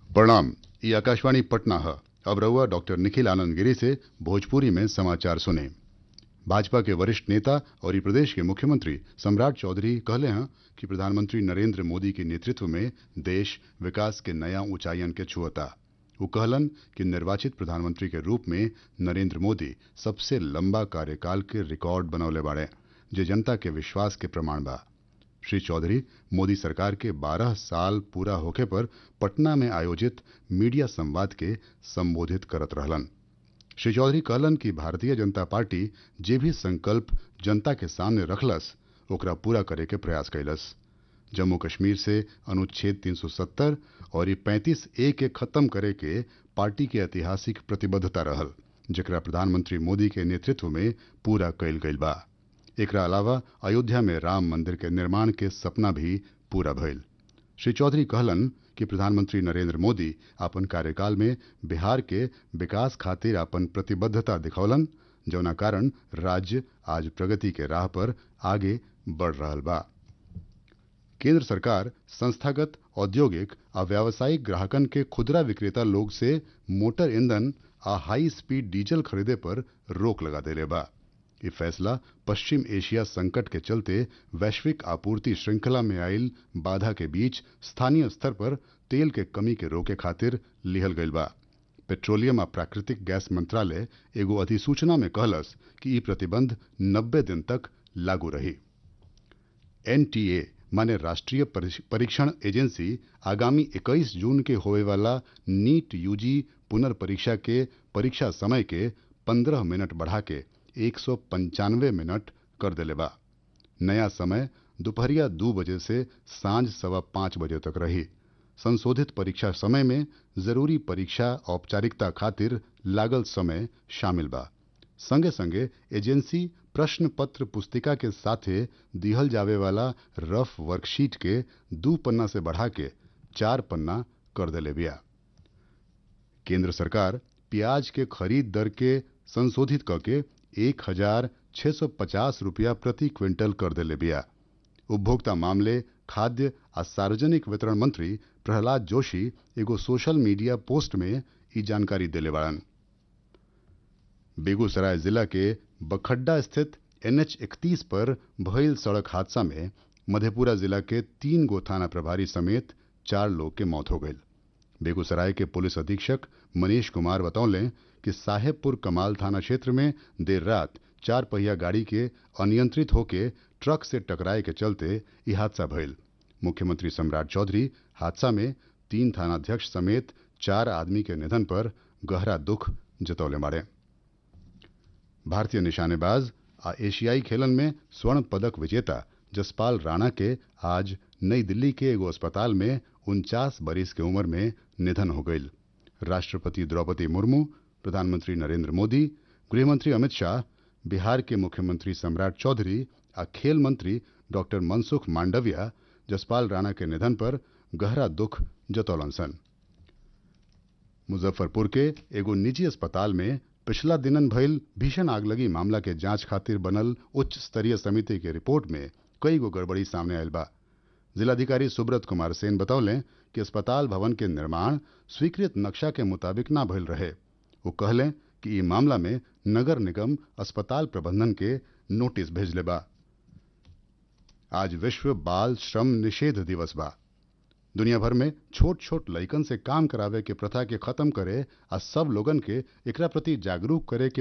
प्रणाम ये आकाशवाणी पटना है अब रहुआ डॉक्टर निखिल आनंद गिरी से भोजपुरी में समाचार सुने भाजपा के वरिष्ठ नेता और ई प्रदेश के मुख्यमंत्री सम्राट चौधरी कहले हैं कि प्रधानमंत्री नरेंद्र मोदी के नेतृत्व में देश विकास के नया ऊंचाइयन के छुअता वो कहलन कि निर्वाचित प्रधानमंत्री के रूप में नरेंद्र मोदी सबसे लंबा कार्यकाल के रिकॉर्ड बनौले बाड़े जे जनता के विश्वास के प्रमाण बा श्री चौधरी मोदी सरकार के 12 साल पूरा होखे पर पटना में आयोजित मीडिया संवाद के संबोधित करत रहलन श्री चौधरी कहलन कि भारतीय जनता पार्टी जे भी संकल्प जनता के सामने रखलस ओकरा पूरा करे के प्रयास कैलस जम्मू कश्मीर से अनुच्छेद 370 और ये 35 ए के खत्म करे के पार्टी के ऐतिहासिक प्रतिबद्धता रहल जेकरा प्रधानमंत्री मोदी के नेतृत्व में पूरा कैल गईल बा एकरा अलावा अयोध्या में राम मंदिर के निर्माण के सपना भी पूरा भइल श्री चौधरी कहलन कि प्रधानमंत्री नरेंद्र मोदी अपन कार्यकाल में बिहार के विकास खातिर अपन प्रतिबद्धता दिखौलन जौना कारण राज्य आज प्रगति के राह पर आगे बढ़ रहल बा केंद्र सरकार संस्थागत औद्योगिक आ व्यावसायिक ग्राहकन के खुदरा विक्रेता लोग से मोटर ईंधन आ हाई स्पीड डीजल खरीदे पर रोक लगा देले बा ये फैसला पश्चिम एशिया संकट के चलते वैश्विक आपूर्ति श्रृंखला में आयल बाधा के बीच स्थानीय स्तर पर तेल के कमी के रोके खातिर लिहल गईल बा पेट्रोलियम आ प्राकृतिक गैस मंत्रालय एगो अधिसूचना में कहलस कि ई प्रतिबंध 90 दिन तक लागू रही एनटीए माने राष्ट्रीय परीक्षण एजेंसी आगामी 21 जून के होए वाला नीट यूजी पुनर्परीक्षा के परीक्षा समय के 15 मिनट बढ़ा के एक मिनट कर देले बा नया समय दोपहरिया दो बजे से सांझ सवा पाँच बजे तक रही संशोधित परीक्षा समय में जरूरी परीक्षा औपचारिकता खातिर लागल समय शामिल बा संगे संगे एजेंसी प्रश्न पत्र पुस्तिका के साथे दिहल जावे वाला रफ वर्कशीट के दू पन्ना से बढ़ा के चार पन्ना कर देले बिया केंद्र सरकार प्याज के खरीद दर के संशोधित करके एक हजार छह सौ पचास रुपया प्रति क्विंटल कर देले बिया उपभोक्ता मामले खाद्य आ सार्वजनिक वितरण मंत्री प्रहलाद जोशी एगो सोशल मीडिया पोस्ट में ई जानकारी देले बाड़न बेगूसराय जिला के बखड्डा स्थित एनएच इकतीस पर भइल सड़क हादसा में मधेपुरा जिला के तीन गो थाना प्रभारी समेत चार लोग के मौत हो गई बेगूसराय के पुलिस अधीक्षक मनीष कुमार बतौले कि साहेबपुर कमाल थाना क्षेत्र में देर रात चार पहिया गाड़ी के अनियंत्रित होके ट्रक से टकराए के चलते यह हादसा भइल मुख्यमंत्री सम्राट चौधरी हादसा में तीन थानाध्यक्ष समेत चार आदमी के निधन पर गहरा दुख जतौले मारे भारतीय निशानेबाज आ एशियाई खेलन में स्वर्ण पदक विजेता जसपाल राणा के आज नई दिल्ली के एगो अस्पताल में उनचास बरिस के उम्र में निधन हो गई राष्ट्रपति द्रौपदी मुर्मू प्रधानमंत्री नरेंद्र मोदी गृहमंत्री अमित शाह बिहार के मुख्यमंत्री सम्राट चौधरी आ खेल मंत्री डॉक्टर मनसुख मांडविया जसपाल राणा के निधन पर गहरा दुख जतौलन सन मुजफ्फरपुर के एगो निजी अस्पताल में पिछला दिनन भइल भीषण आगलगी मामला के जांच खातिर बनल उच्च स्तरीय समिति के रिपोर्ट में कई गो गड़बड़ी सामने आयल बा जिलाधिकारी सुब्रत कुमार सेन बतौले कि अस्पताल भवन के निर्माण स्वीकृत नक्शा के मुताबिक ना भइल रहे वो कहले कि ई मामला में नगर निगम अस्पताल प्रबंधन के नोटिस भेजले बा आज विश्व बाल श्रम निषेध दिवस बा दुनिया भर में छोट छोट लइकन से काम करावे के प्रथा के खत्म करे आ सब लोगन के एकरा प्रति जागरूक करे के